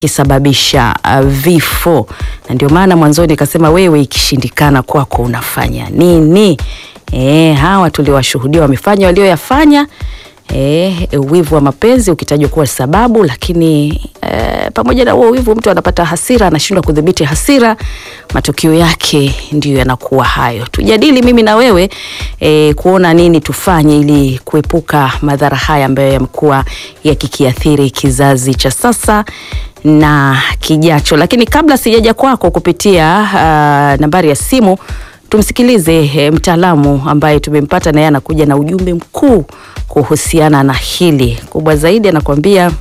kisababisha uh, vifo, na ndio maana mwanzoni nikasema wewe, ikishindikana kwako unafanya nini? E, hawa tuliwashuhudia wamefanya walioyafanya. E, wivu wa mapenzi ukitajwa kuwa sababu, lakini e, pamoja na huo wivu mtu anapata hasira, anashindwa kudhibiti hasira, matokeo yake ndiyo yanakuwa hayo. Tujadili mimi na wewe e, kuona nini tufanye ili kuepuka madhara haya ambayo yamekuwa yakikiathiri kizazi cha sasa na kijacho. Lakini kabla sijaja kwako kupitia uh, nambari ya simu tumsikilize e, mtaalamu ambaye tumempata na yeye anakuja na ujumbe mkuu kuhusiana na hili. Kubwa zaidi anakuambia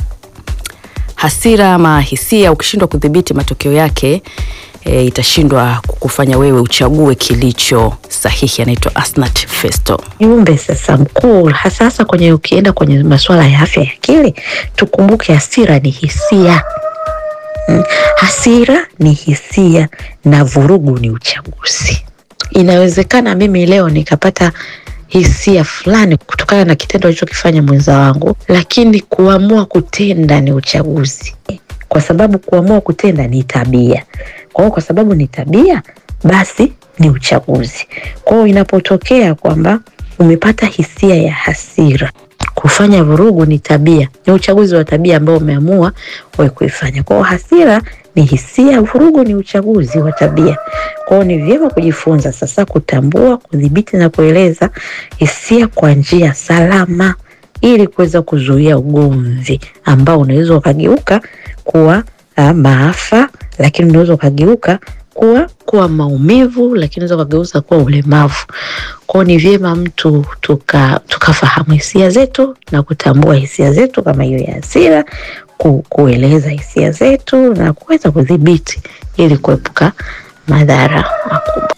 hasira ama hisia, ukishindwa kudhibiti matokeo yake e, itashindwa kukufanya wewe uchague kilicho sahihi. Anaitwa Asnat Festo. Jumbe sasa mkuu, hasa hasa kwenye ukienda kwenye masuala ya afya ya akili, tukumbuke hasira ni hisia mm. Hasira ni hisia na vurugu ni uchaguzi. Inawezekana mimi leo nikapata hisia fulani kutokana na kitendo alichokifanya mwenza wangu, lakini kuamua kutenda ni uchaguzi, kwa sababu kuamua kutenda ni tabia. Kwa hiyo kwa sababu ni tabia, basi ni uchaguzi. Kwa hiyo inapotokea kwamba umepata hisia ya hasira, kufanya vurugu ni tabia, ni uchaguzi wa tabia ambao umeamua wewe kuifanya. Kwa hiyo hasira ni hisia, vurugu ni uchaguzi wa tabia. Kwa hiyo ni vyema kujifunza sasa kutambua, kudhibiti na kueleza hisia kwa njia salama ili kuweza kuzuia ugomvi ambao unaweza ukageuka kuwa uh, maafa, lakini unaweza ukageuka kuwa kuwa maumivu, lakini unaweza ukageuza kuwa ulemavu. Kwao ni vyema mtu tuka tukafahamu hisia zetu na kutambua hisia zetu kama hiyo ya hasira, ku, kueleza hisia zetu na kuweza kudhibiti ili kuepuka madhara makubwa.